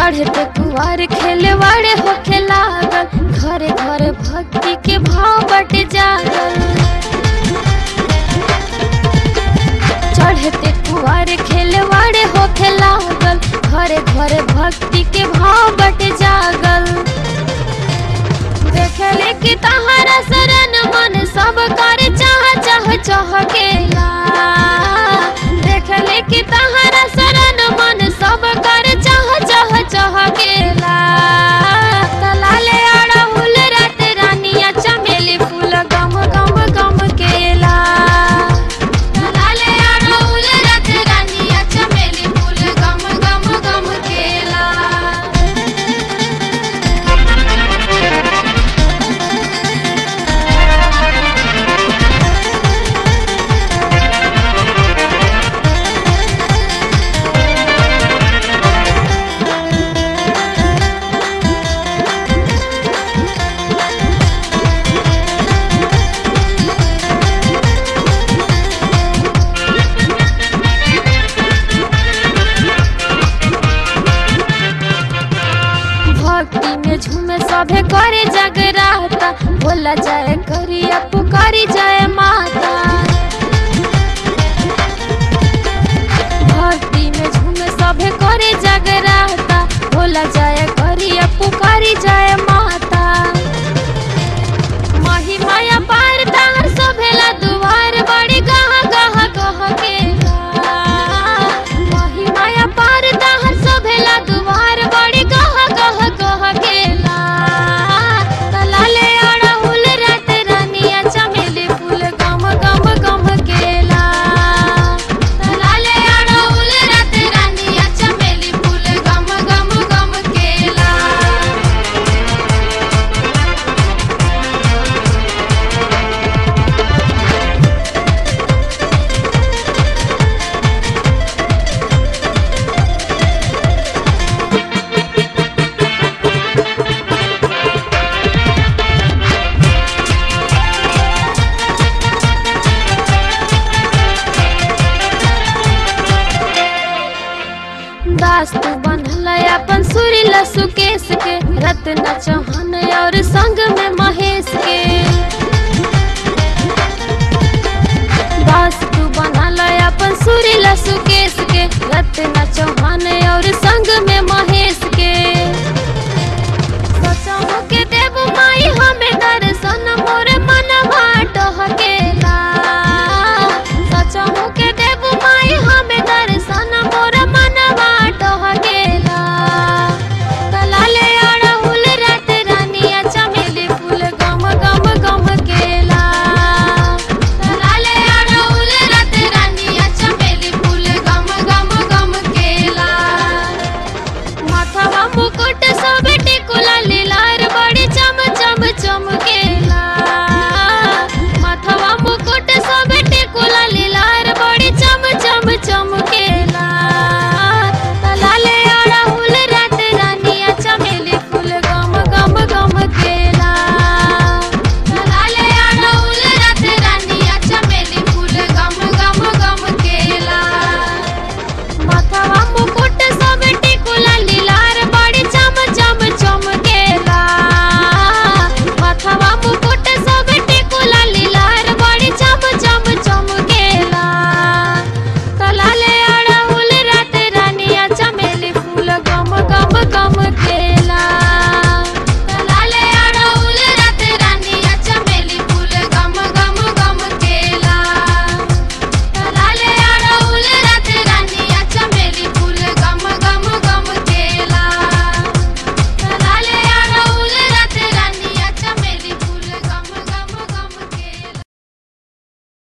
चढ़ते कुआर खेले वाड़े होखे लागल घरे घरे भक्ति के भाव बट जागल चढ़ते कुआर खेले वाड़े होखे लागल घरे घरे भक्ति के भाव बट जागल देखले कि तहरा शरण मन सब कर चाह चाह चाह केला देखले कि तहरा शरण मन सब कर चाह चाह चाह केला तलाले अड़हुल रात रानिया चमेली फूल गम गम गम केला तलाले अड़हुल रात रानिया चमेली फूल गम गम गम केला भक्ति में झूमे सभे करे जगराता बोला जाए करिया पुकारी जाए माता भक्ति में झूमे सभे करे जगराता बोला जाए करिया पुकारी जाए माता माही माया पार तार सभेला दुआर बड़ी गहा गहा गह केला माही माया पार तार सभेला दुआर बड़ी गहा गह गह केला तलाले अड़हुल रात रानिया चमेली फूल गम गम गम केला तलाले अड़हुल रात रानिया चमेली फूल गम गम गम केला दास्तु बनल अपन सुरीला सुकेश के रत्न चौहान और संग में